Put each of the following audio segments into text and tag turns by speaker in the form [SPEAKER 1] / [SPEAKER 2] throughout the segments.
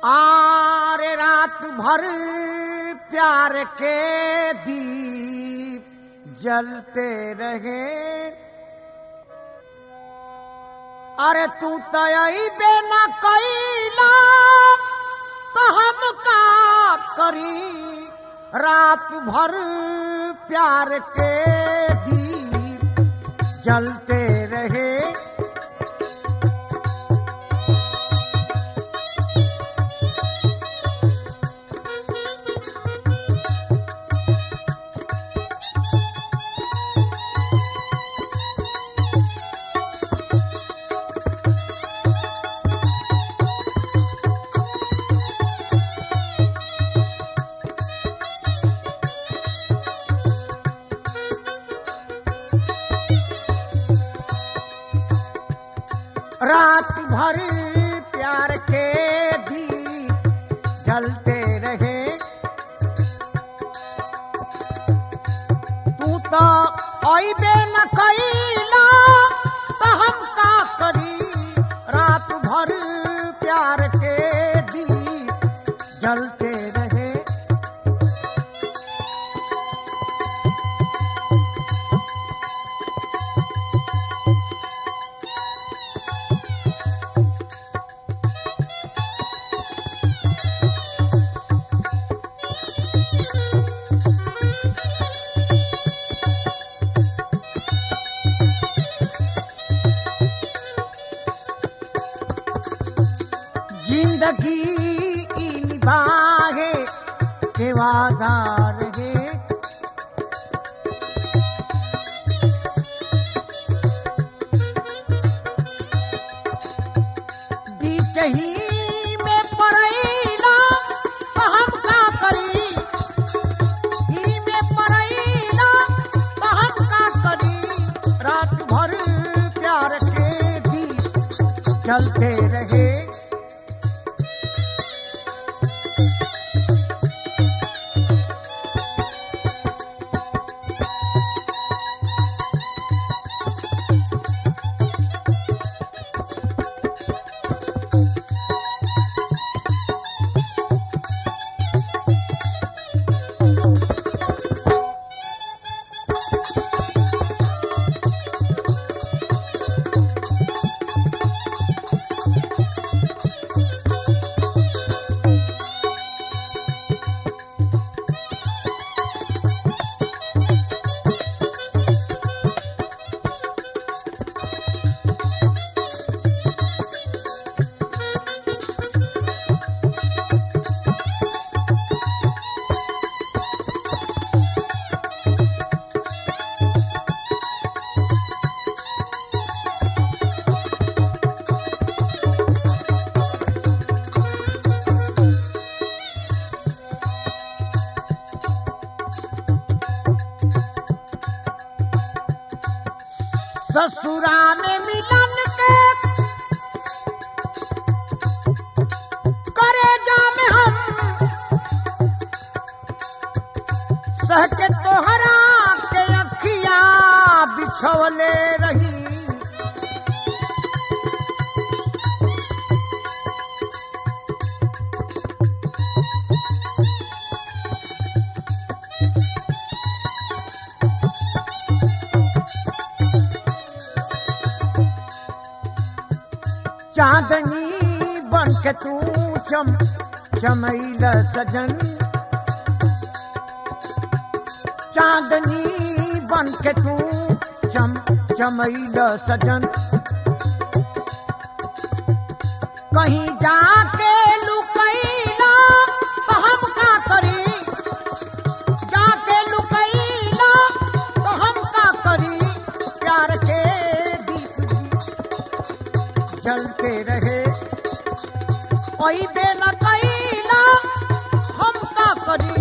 [SPEAKER 1] आरे रात भर प्यार के दीप जलते रहे अरे तू तयबे न कैला तो हम का करी रात भर प्यार के दीप जलते रहे रात भर प्यार के दीप जलते रहे तू तो अबे न कैला तो हम का करी रात भर प्यार के दीप जलते रहे जिंदगी ई निभाए के वादार है बीच ही में पड़ैला तो हम का करी ही में पड़ैला तो हम का करी रात भर प्यार के दीप चलते रहे ससुरा में मिलन के करे जाम हम सह के तोहरा के अखिया बिछवले रही चांदनी बन के तू चम चमैल सजन चांदनी बन के तू चम चमैल सजन कहीं जाके लुकैला तो हम का करी जाके लुकैला तो हम का करी प्यार के दीप जलते रहे कोई बे न कैला हम का करी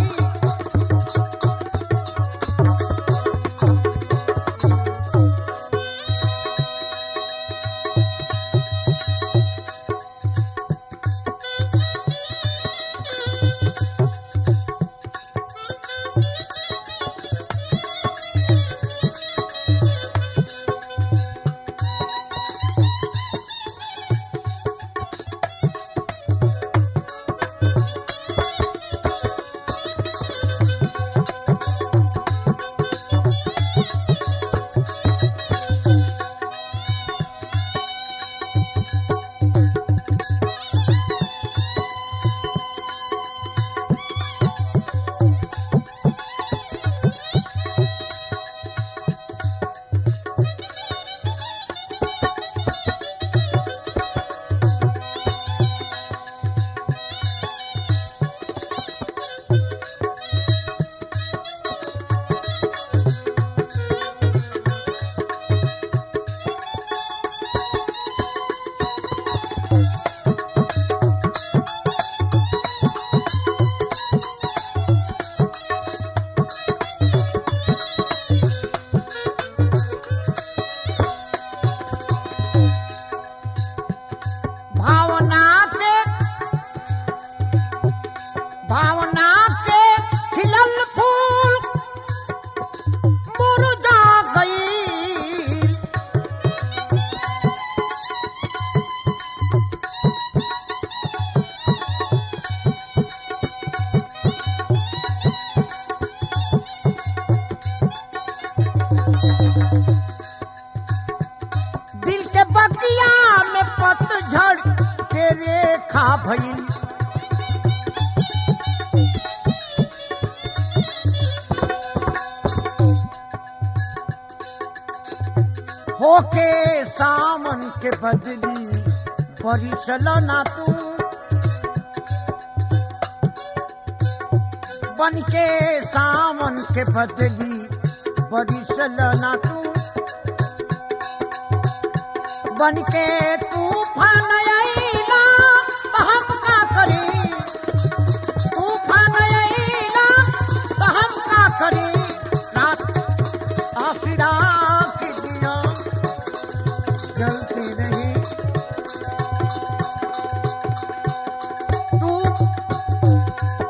[SPEAKER 1] लेखा भइल होके सामन के बदली परिसल ना तू बन के सामन के बदली परिसल ना तू बन के तूफान आईला त हम का करी तूफान आईला त हम का करी रात आसिरा की दिया जलती रही तू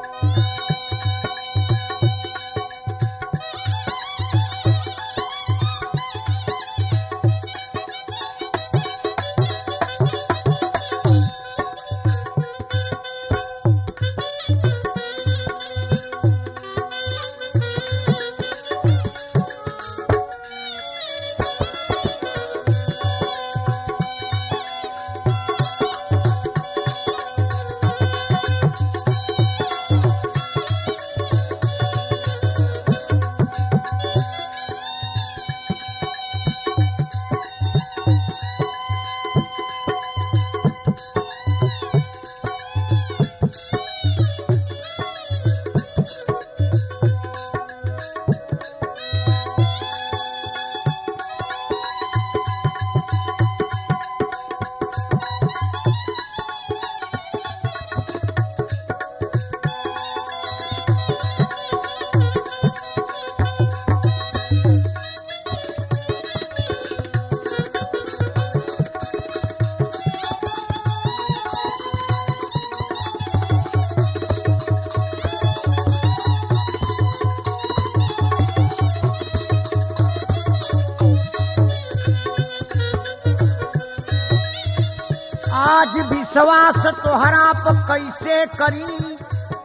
[SPEAKER 1] आज विश्वास तोहरा पर कैसे करी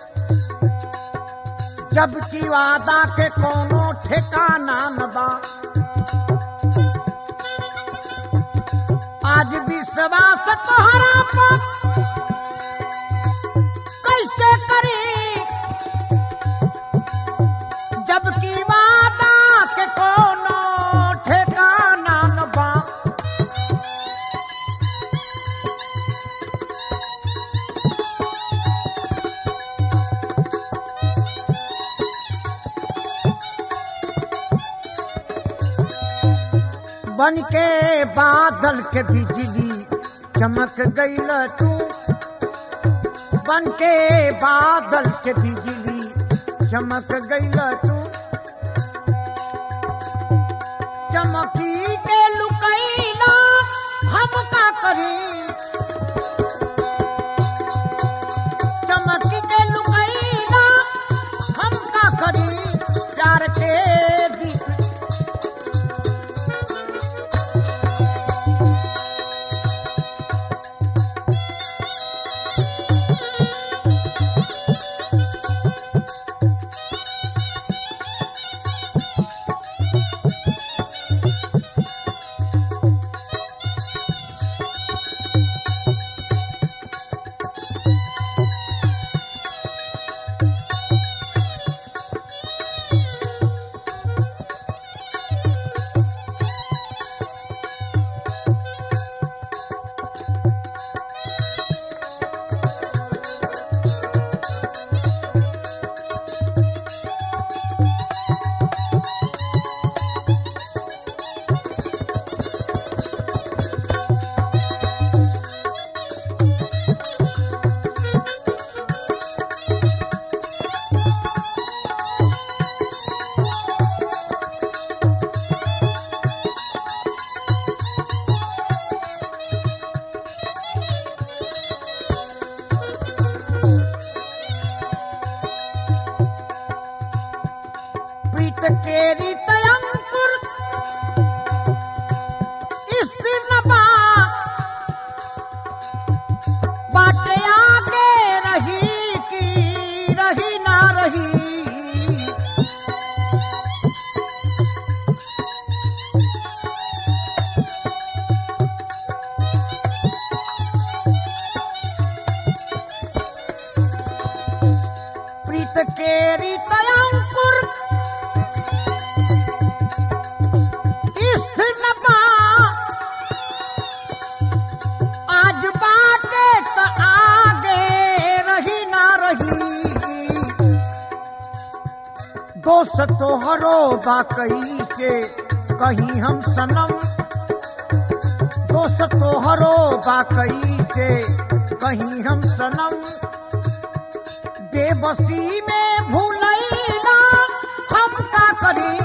[SPEAKER 1] जबकि वादा के कोनो ठिकाना न बा आज विश्वास तोहरा पर कैसे करी जबकि वादा के कोनो ठिकाना न बा बन के बादल के बिजली चमक गईल तू बन के बादल के बिजली चमक गईल तू चमकी के लुकैला हम का करी चमकी के लुकैला हम का करी प्यार के दीप केरी तयंकुर स्थिर न पा आज बाटे त आगे रही ना रही दोष तोहरो बाकई से कहीं हम सनम दोष तोहरो बाकई से कहीं हम सनम बेबसी में भूलैला हम का करी